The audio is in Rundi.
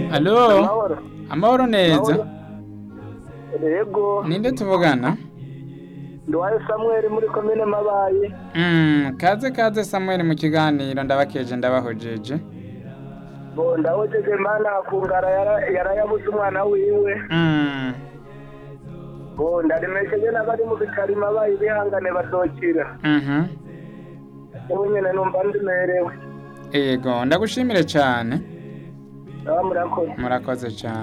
Alo, amahoro amahoro neza. yego Ninde tuvugana? ndiwayo samweli muri komine mabayi Mm, kaze kaze Samuel mu kiganiro ndabakeje ndabahojeje. bo ndahojeje mana akungara yara- yarayabuze umwana wiwe Mm. bo ndarimesheje n'abari mu bitaro mabayi bihangane bazokira Mhm. ubu nyene numva ndimerewe Ego, ndagushimire cyane. aba murakoze Murakoze cyane.